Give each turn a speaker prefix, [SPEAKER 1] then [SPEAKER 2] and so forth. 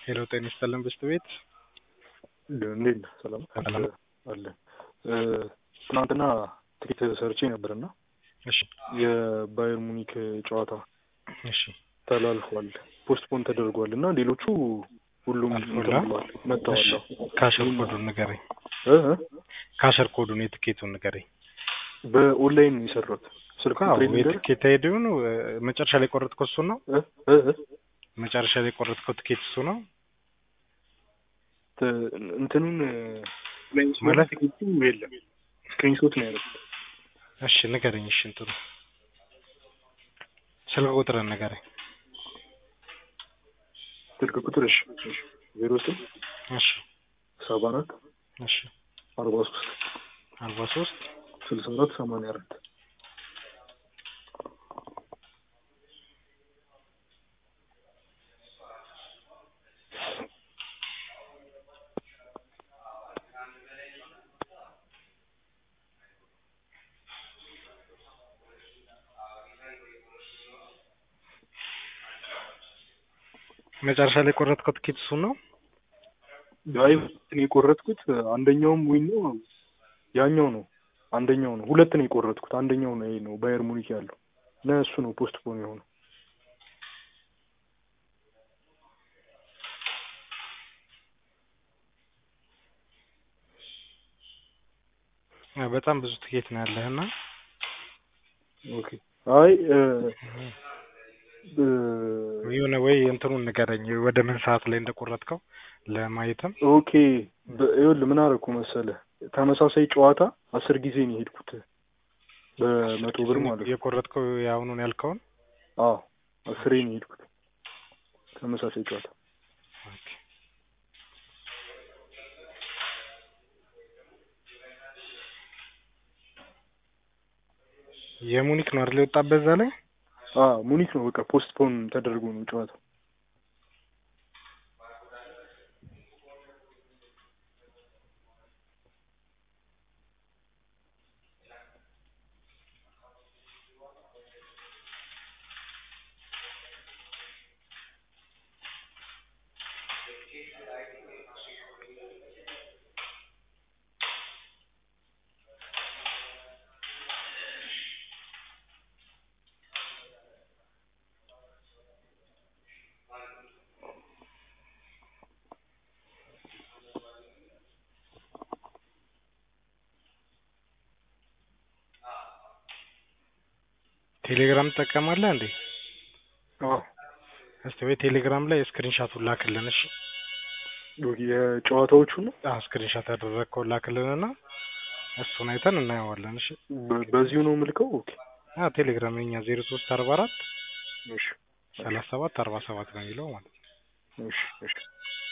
[SPEAKER 1] ሄሎ ጤና ይስጥልን ብስት ቤት
[SPEAKER 2] እንዴት ነህ? ሰላም
[SPEAKER 1] ሰላም።
[SPEAKER 2] አለ። ትናንትና ትኬት ሰርቼ ነበርና
[SPEAKER 1] እሺ
[SPEAKER 2] የባየር ሙኒክ ጨዋታ
[SPEAKER 1] እሺ
[SPEAKER 2] ተላልፏል፣ ፖስትፖን ተደርጓል እና ሌሎቹ ሁሉም
[SPEAKER 1] አልፎላ?
[SPEAKER 2] እንትን ብለዋል፣ መጥተዋል።
[SPEAKER 1] እሺ ካሸር ኮዱን ንገረኝ።
[SPEAKER 2] እ እ
[SPEAKER 1] ካሸር ኮዱን የትኬቱን ንገረኝ።
[SPEAKER 2] በኦንላይን ነው የሰራሁት። ስልክ
[SPEAKER 1] አዎ
[SPEAKER 2] ቁጥሬን ንገርህ?
[SPEAKER 1] የትኬት አይዲውን መጨረሻ ላይ ቆረጥከው እሱ ነው?
[SPEAKER 2] እ እ እ
[SPEAKER 1] መጨረሻ ላይ ቆረጥከው ትኬት እሱ ነው?
[SPEAKER 2] ተ- እንትኑን
[SPEAKER 1] ማለት?
[SPEAKER 2] ማለት ትኬቱ የለም ስክሪንሾት ነው ያደረኩት።
[SPEAKER 1] እሺ ንገረኝ። እሺ እንትኑ ስልክ ቁጥርን ንገረኝ።
[SPEAKER 2] ስልክ ቁጥር እሺ እሺ ዜሮ ስምንት
[SPEAKER 1] እሺ
[SPEAKER 2] ሰባ አራት
[SPEAKER 1] እሺ
[SPEAKER 2] አርባ ሶስት
[SPEAKER 1] አርባ ሶስት
[SPEAKER 2] ስልሳ አራት ሰማንያ አራት
[SPEAKER 1] መጨረሻ ላይ ቆረጥከው ትኬት እሱ ነው?
[SPEAKER 2] አይ እኔ የቆረጥኩት አንደኛውም ዊን ነው ያኛው ነው አንደኛው ነው ሁለት ነው የቆረጥኩት አንደኛው ነው ይሄ ነው ባየር ሙኒክ ያለው እና እሱ ነው ፖስትፖን የሆነው
[SPEAKER 1] አ፣ በጣም ብዙ ትኬት ነው ያለህና
[SPEAKER 2] ኦኬ አይ እ እ
[SPEAKER 1] የሆነ ወይ እንትኑን ንገረኝ ወደ ምን ሰዓት ላይ እንደቆረጥከው ለማየትም
[SPEAKER 2] ኦኬ በ- ይኸውልህ ምን አደረኩ መሰለህ ተመሳሳይ ጨዋታ አስር ጊዜ ነው የሄድኩት በመቶ ብር ማለት ነው
[SPEAKER 1] የቆረጥከው የአሁኑን ያልከውን
[SPEAKER 2] አዎ አስሬ ነው የሄድኩት ተመሳሳይ ጨዋታ
[SPEAKER 1] ኦኬ። የሙኒክ ነው አይደል የወጣበት እዛ ላይ
[SPEAKER 2] አ ሙኒክ ነው በቃ ፖስትፖን ተደርጎ ነው ጨዋታው
[SPEAKER 1] ቴሌግራም ትጠቀማለህ እንዴ?
[SPEAKER 2] አዎ
[SPEAKER 1] እስቲ ወይ ቴሌግራም ላይ ስክሪንሻቱን ላክልን እሺ።
[SPEAKER 2] ኦኬ የጨዋታዎቹ ነው
[SPEAKER 1] አዎ ስክሪንሻት ያደረግከውን ላክልንና እሱን አይተን እናየዋለን እሺ።
[SPEAKER 2] በ- በዚሁ ነው ምልከው ኦኬ
[SPEAKER 1] አዎ ቴሌግራም የኛ ዜሮ ሶስት አርባ አራት
[SPEAKER 2] እሺ
[SPEAKER 1] ሰላሳ ሰባት አርባ ሰባት ነው የሚለው ማለት ነው።
[SPEAKER 2] እሺ እሺ